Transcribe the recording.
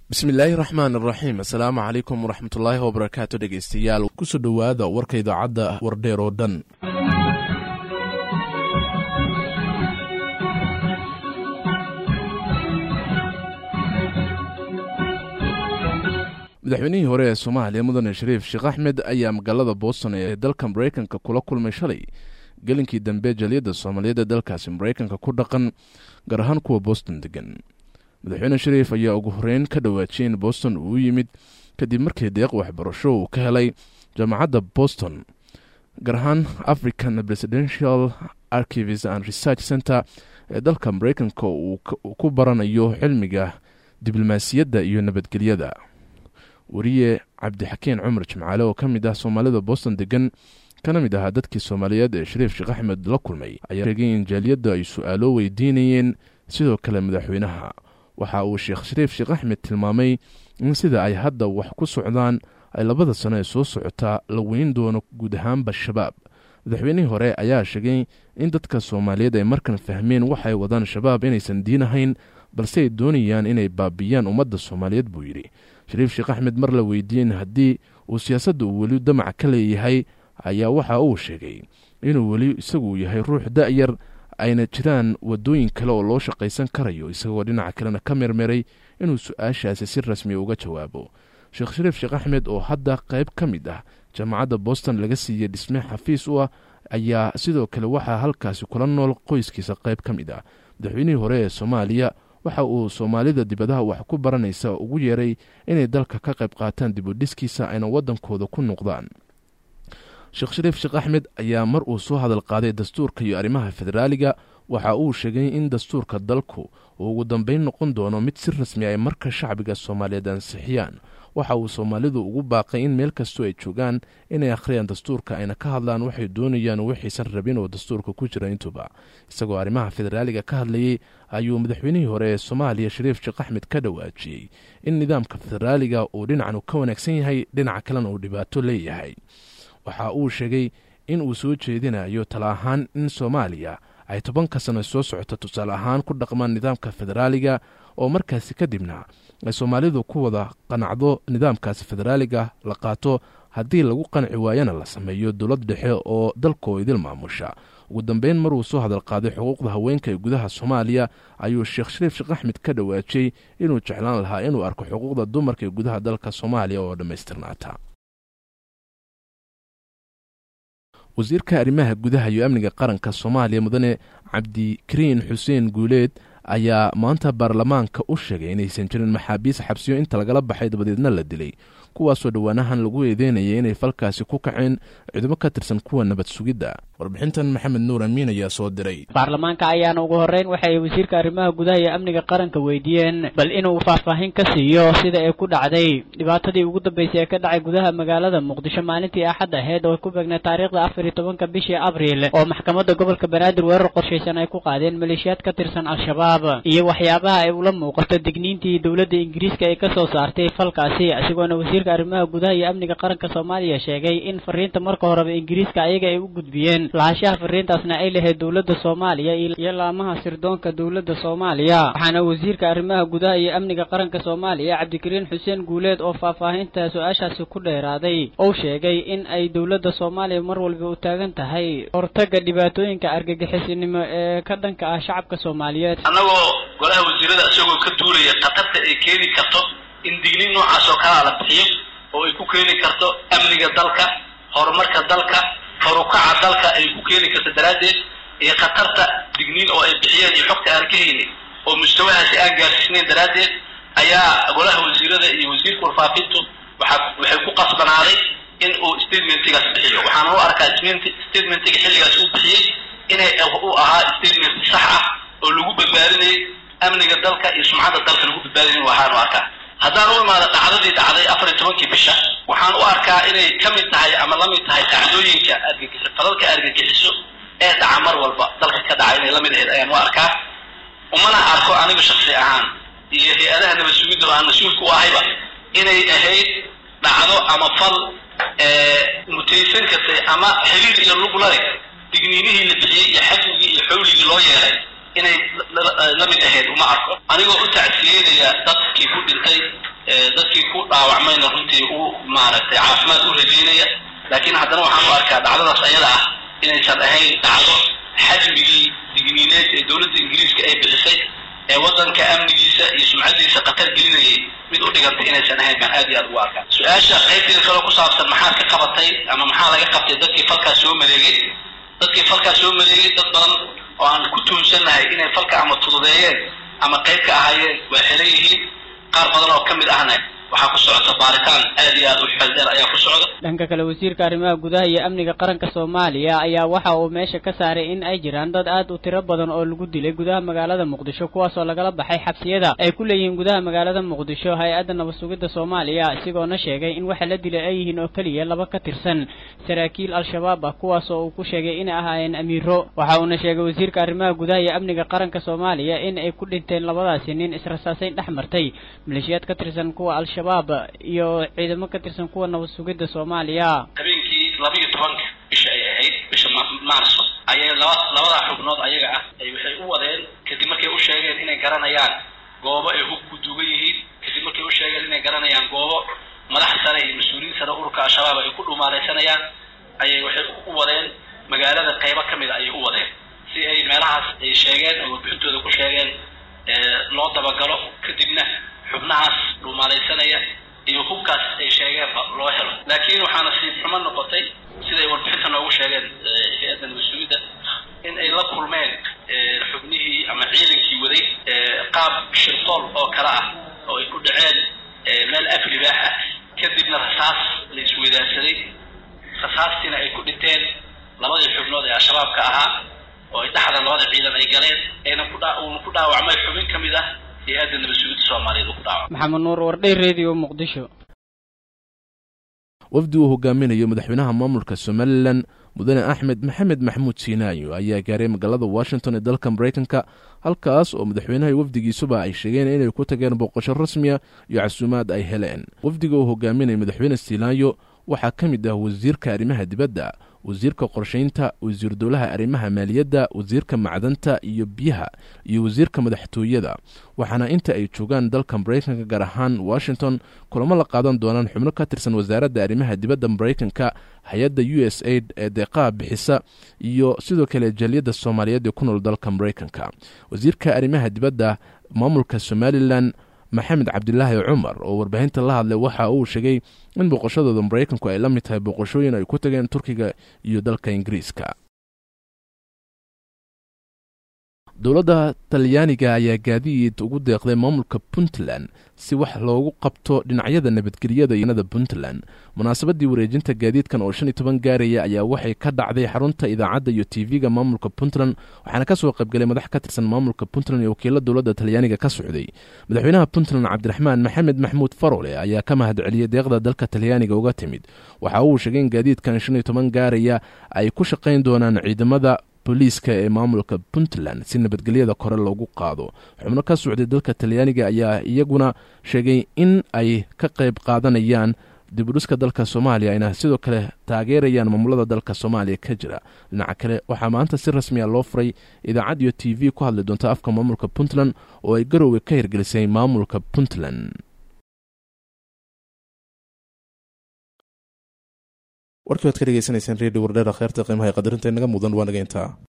bismillaahi raxmaan iraxiim assalaamu calaykum waraxmatullaahi wabarakaatu dhegeystayaal kusoo dhowaada warka idaacadda wardheer oo dhan madaxweynihii hore ee soomaaliya mudane shariif sheekh axmed ayaa magaalada boston ee dalka mareykanka kula kulmay shalay gelinkii dambe jaliyadda soomaaliyeed ee dalkaasi mareykanka ku dhaqan gaar ahaan kuwa boston degan madaxweyne shariif ayaa ugu horeyn ka dhawaajiyay in boston uu yimid kadib markii deeq waxbarasho uu ka helay jaamacadda boston gaar ahaan african presidential archives and research center ee dalka mareykanka uu ku baranayo cilmiga diblomaasiyadda iyo nabadgelyada wariye cabdixakiin cumar jimcaale oo ka mid ah soomaalida boston degan kana mid ahaa dadkii soomaaliyeed ee shariif sheekh axmed la kulmay ayaa sheegay in jaaliyadda ay su-aalo weydiinayeen sidoo kale madaxweynaha waxa uu sheekh shariif sheekh axmed tilmaamay in sida ay hadda wax ku socdaan ay labada sano ee soo socotaa la weyn doono guud ahaanba shabaab madaxweynihii hore ayaa sheegay in dadka soomaaliyeed ay markan fahmeen waxay wadaan shabaab inaysan diin ahayn balse ay doonayaan inay baabiyaan ummadda soomaaliyeed buu yidhi shariif sheekh axmed mar la weydiiyeen haddii uu siyaasadda uu weli damac ka leeyahay ayaa waxa uu sheegay inuu weli isagu yahay ruux da-yar ayna jiraan wadooyin kale oo loo shaqaysan karayo isagoo dhinaca kalena ka mermeray inuu su-aashaasi si rasmi uga jawaabo sheekh shariif sheekh axmed oo hadda qayb ka mid ah jaamacadda boston laga siiyey dhisme xafiis u ah ayaa sidoo kale waxaa halkaasi kula nool qoyskiisa qayb ka mid ah madaxweynihii hore ee soomaaliya waxa uu soomaalida dibadaha wax ku baranaysa ugu yeeray inay dalka ka qayb qaataan dibudhiskiisa ayna waddankooda ku noqdaan sheekh shariif sheekh axmed ayaa mar uu soo hadal qaaday dastuurka iyo arrimaha federaaliga waxa uu sheegay in dastuurka dalku uu ugu dambeyn noqon doono mid si rasmi ay marka shacbiga soomaaliyeed ansixiyaan waxa uu soomaalidu ugu baaqay in meel kastoo ay joogaan inay akhriyaan dastuurka ayna ka hadlaan waxay doonayaan waxaysan rabin oo dastuurka ku jira intuba isagoo arrimaha federaaliga ka hadlayey ayuu madaxweynihii hore ee soomaaliya shariif sheekh axmed ka dhawaajiyey in nidaamka federaaliga uu dhinacanu ka wanaagsan yahay dhinaca kalena uu dhibaato leeyahay waxa uu sheegay in uu soo jeedinayo tala ahaan in soomaaliya ay tobanka sano soo socoto tusaale ahaan ku dhaqmaan nidaamka federaaliga oo markaasi kadibna ay soomaalidu ku wada qanacdo nidaamkaasi federaaliga la qaato haddii lagu qanci waayana la sameeyo dowlad dhexe oo dalkoo idil maamusha ugu dambeyn maruu soo hadal qaaday xuquuqda haweenka ee gudaha soomaaliya ayuu sheekh shariif sheekh axmed ka dhawaajiyey inuu jeclaan lahaa inuu arko xuquuqda dumarka ee gudaha dalka soomaaliya oo dhammaystirnaata wasiirka arrimaha gudaha iyo amniga qaranka soomaaliya mudane cabdikariin xuseen guuleed ayaa maanta baarlamaanka u sheegay inaysan jirin maxaabiis xabsiyo inta lagala baxay dabadeedna la dilay kuwaasoo dhowaanahan lagu eedeynayay inay falkaasi ku kaceen ciidamo ka tirsan kuwa nabad sugidda warbixintan maxamed nuur amiin ayaa soo diray baarlamaanka ayaana ugu horreyn waxay wasiirka arrimaha gudaha iyo amniga qaranka weydiiyeen bal inuu faahfaahin ka siiyo sida ay ku dhacday dhibaatadii ugu dambeysay ee ka dhacay gudaha magaalada muqdisho maalintii axad aheyd oo ku beegnay taariikhda afar iyo tobanka bishii abriil oo maxkamadda gobolka banaadir weerar qorshaysan ay ku qaadeen maleeshiyaad ka tirsan al-shabaab iyo waxyaabaha ay ula muuqato digniintii dowladda ingiriiska ay ka soo saartay falkaasi isagoona wasiirka arrimaha gudaha iyo amniga qaranka soomaaliya sheegay in fariinta marka horeba ingiriiska ayaga ay u gudbiyeen lahaanshaha fariintaasna ay lahayd dowladda soomaaliya iyo laamaha sirdoonka dowladda soomaaliya waxaana wasiirka arrimaha gudaha iyo amniga qaranka soomaaliya cabdikariin xuseen guuleed oo faahfaahinta su-aashaasi ku dheeraaday ou sheegay in ay dowladda soomaaliya mar walba u taagan tahay hortaga dhibaatooyinka argagixisinimo ee ka dhanka ah shacabka soomaaliyeed annagoo golaha wasiirada isagoo ka tuulaya khatarta ay keeni karto in digniin noocaas oo kalaa la bixiyo oo ay ku keeni karto amniga dalka horumarka dalka farukaca dalka ay ku keeni karto daraaddeed iyo khatarta digniin oo ay bixiyeen iyo xogta aan ka haynin oo mustawahaasi aan gaarsiisnayn daraaddeed ayaa golaha wasiirada iyo wasiirka warfaafintu waxa waxay ku qasbanaaday in uu statementigaas bixiyo waxaana u arkaa statementiga xilligaas uu bixiyey inay u ahaa statement sax ah oo lagu badbaadinayay amniga dalka iyo sumcadda dalka lagu badbaadinay waxaanu arkaa haddaan u imaado dhacdadii dhacday afar iyo tobankii bisha waxaan u arkaa inay ka mid tahay ama la mid tahay dhacdooyinka argagixiso falalka argagixiso ee dhaca mar walba dalka ka dhaca inay la mid ahayd ayaan u arkaa umana arko aniga shaksi ahaan iyo hay-adaha nabad sugidda oo aan mas-uulka u ahayba inay ahayd dhacdo ama fal mutaysan kartay ama xiriir iyo luglale digniinihii la bixiyey iyo xajmigii iyo xawligii loo yeelay inay la mid ahayd uma arko anigoo u tacsiyeynaya dadkii ku dhintay dadkii ku dhaawacmayna runtii u maaragtay caafimaad u rajeynaya laakiin haddana waxaan u arkaa dhacdadaas ayada ah inaysan ahayn dhacdo xajmigii digniineed ee dowladda ingiriiska ay bixisay ee waddanka amnigiisa iyo sumcaddiisa khatar gelinayay mid u dhigantay inaysan ahayn baan aad iyo aad ugu arkaa su-aasha qaybteeda kaloo ku saabsan maxaad ka qabatay ama maxaa laga qabtay dadkii falkaas soo maleegay dadkii falkaas soo maleegay dad badan oo aan ku tuunsannahay inay falka ama tududeeyeen ama qayb ka ahaayeen waa xiran yihiin qaar badan oo ka mid ahna waxaa ku socota baaritaan aad iyo aad u xeeldheer ayaa ku socda dhanka kale wasiirka arrimaha gudaha iyo amniga qaranka soomaaliya ayaa waxa uu meesha ka saaray in ay jiraan dad aad u tiro badan oo lagu dilay gudaha magaalada muqdisho kuwaasoo lagala baxay xabsiyada ay ku leeyihiin gudaha magaalada muqdisho hay-adda nabad sugidda soomaaliya isigoona sheegay in waxa la dilay ay yihiin oo keliya laba ka tirsan saraakiil al-shabaab ah kuwaasoo uu ku sheegay inay ahaayeen amiiro waxa uuna sheegay wasiirka arrimaha gudaha iyo amniga qaranka soomaaliya in ay ku dhinteen labadaasi nin israsaasayn dhex martay maleeshiyaad ka tirsan kuwa al shabaab iyo ciidamo ka tirsan kuwa nabad sugidda soomaaliya habeenkii labiiyo tobanka bisha ay ahayd bisha maarso ayay laba labadaa xubnood ayaga ah ay waxay u wadeen kadib markay u sheegeen inay garanayaan goobo ay hub ku duugan yihiin kadib markay u sheegeen inay garanayaan goobo madax sare iyo mas-uuliyiin sare ururka al-shabaab ay ku dhumaalaysanayaan ayay waxay u wadeen magaalada qaybo ka mid a ayay u wadeen si ay meelahaas ay sheegeen oo warbixintooda ku sheegeen loo dabagalo kadibna xubnahaas dhumaalaysanaya iyo hubkaas ay sheegeenba loo helo laakiin waxaa nasiib xumo noqotay siday warbixinta noogu sheegeen hay-adda nabad-sugidda in ay la kulmeen xubnihii ama ciidankii waday qaab shirtool oo kale ah oo ay ku dhaceen meel af libaax ah kadibna rasaas la isweydaarsaday rasaastiina ay ku dhinteen labadii xubnood ee al-shabaabka ahaa oo ay dhexda labada ciidan ay galeen ayna kuuuna ku dhaawacmay xubin ka mid ah hay-adda nabad-sugidda soomaaliyeed uu ku dhaawacmay maxamed nuur wardhay radio muqdisho wafdi uu hogaaminayo madaxweynaha maamulka somalilan mudane axmed maxamed maxmuud siinaayo ayaa gaaray magaalada washington ee dalka maraykanka halkaas oo madaxweynaha wafdigiisuba ay sheegeen inay ku tageen booqasho rasmiya iyo casuumaad ay heleen wafdiga uu hogaaminaya madaxweyne siinaayo waxaa ka mid ah wasiirka arrimaha dibadda wasiirka qorshaynta wasiir dowlaha arrimaha maaliyadda wasiirka macdanta iyo biyaha iyo wasiirka madaxtooyada waxaana inta ay joogaan dalka maraykanka gaar ahaan washington kulamo la qaadan doonaan xubno ka tirsan wasaaradda arrimaha dibadda maraykanka hay-adda u s aid ee deeqaha bixisa iyo sidoo kale jaliyadda soomaaliyeed ee ku nool dalka maraykanka wasiirka arrimaha dibadda maamulka somalilan maxamed cabdilaahi cumar oo warbaahinta la hadlay waxa uu sheegay in booqashadooda maraykanku ay la mid tahay booqashooyin ay ku tageen turkiga iyo dalka ingiriiska dowladda talyaaniga ayaa gaadiid ugu deeqday maamulka puntland si wax loogu qabto dhinacyada nabadgelyada iyoda puntland munaasabadii wareejinta gaadiidkan oo shan iyo toban gaaraya ayaa waxay ka dhacday xarunta idaacadda iyo tv-ga maamulka puntland waxaana kasoo qaybgalay madax ka tirsan maamulka puntland iyo wakiilo dowladda talyaaniga ka socday madaxweynaha puntland cabdiraxmaan maxamed maxmuud farole ayaa ka mahad celiyey deeqda dalka talyaaniga uga timid waxa uu sheegay in gaadiidkan shan iyo toban gaaraya ay ku shaqayn doonaan ciidamada booliiska ee maamulka puntland si nabadgelyada kore loogu qaado xubno ka socday dalka talyaaniga ayaa iyaguna sheegay in ay ka qayb qaadanayaan dibudhiska dalka soomaaliya ayna sidoo kale taageerayaan maamulada dalka soomaaliya ka jira dhinaca kale waxaa maanta si rasmiya loo furay idaacad iyo t v ku hadli doonta afka maamulka puntland oo ay garowga ka hirgelisay maamulka puntland warkii waad ka dhegeysanayseen redio wardheera kheerta qiimaha ee qadarinta inaga mudan waa naga intaa